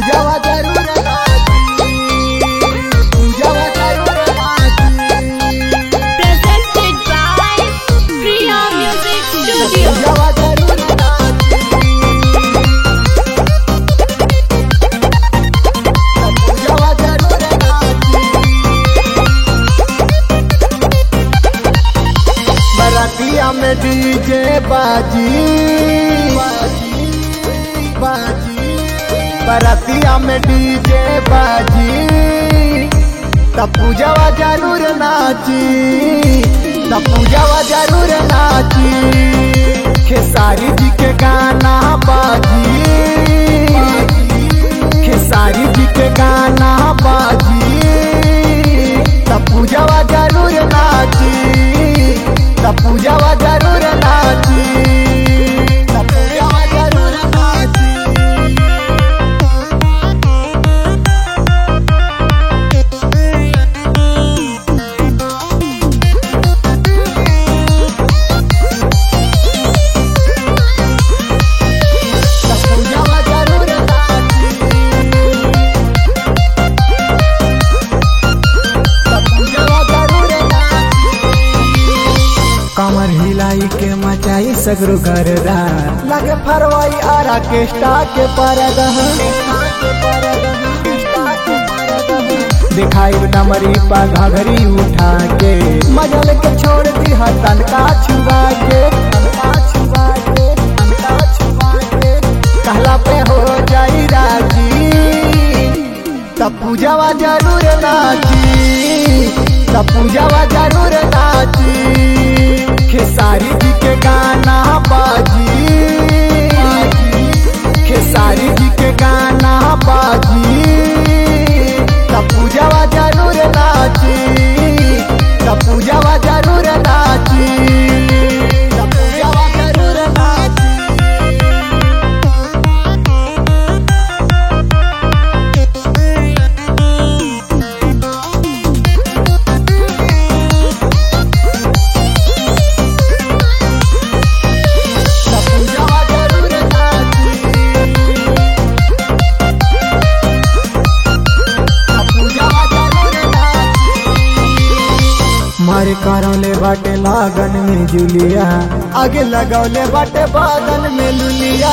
पूजावा जरूर नाची पूजावा जरूर नाची Presented by Priya Music Studio. पूजावा जरूर नाची पूजावा जरूर नाची बरातिया में डीजे बाजी बाजी बाजी बरातिया में डीजे बाजी तब पूजावा जरूर नाची तब पूजावा जरूर नाची खेसारी जी के गाना बाजी खेसारी जी के गाना बाजी तब पूजावा जरूर नाची तब पूजावा जरूर नाची तब पूजावा जरूर नाची तब पूजावा जरूर नाची तब पूजावा जरूर नाची कमर हिलाई के मचाई सगरो गरदा लगे फरवाई आरा के स्टार के परदा दिखाई डमरी पा घघरी उठा के मजल के छोड़ दी हतन का छुआ के तनका छुआ के तनका छुआ के कहला पे हो जाई राजी तब पूजावा जरूर नाची तब पूजावा जरूर नाची खेसारी जी के गाना बाजी खेसारी जी के गाना बाजी तब पूजावा जरूर नाची तब पूजावा जरूर नाची तब पूजावा जरूर नाची तब पूजावा जरूर नाची तब पूजावा जरूर नाची मारे करौले बाटे लागन में जुलिया आगे लगौले बाटे बादन में लुलिया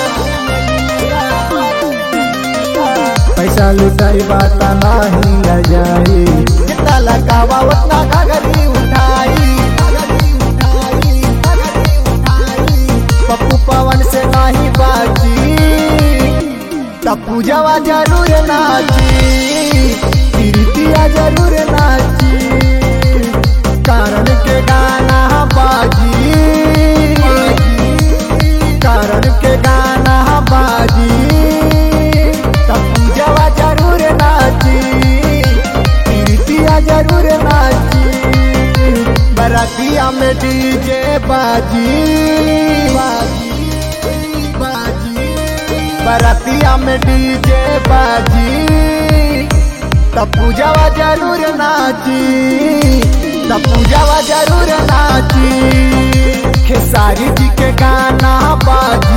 पैसा लुटाई बात नहीं ल जाई जितना लगावा उतना घगरी उठाई पप्पू पवन से नहीं बाजी तब पूजावा जरूर नाची प्रीतिया जरूर नाची कारण के गाना बाजी कारण के गाना बाजी तब पूजावा जरूर नाची प्रीतिया जरूर नाची बरातिया में डीजे बाजी बाजी बाजी बरातिया में डीजे बाजी तब पूजावा जरूर नाची तब पूजावा जरूर नाची खेसारी जी के गाना बाजी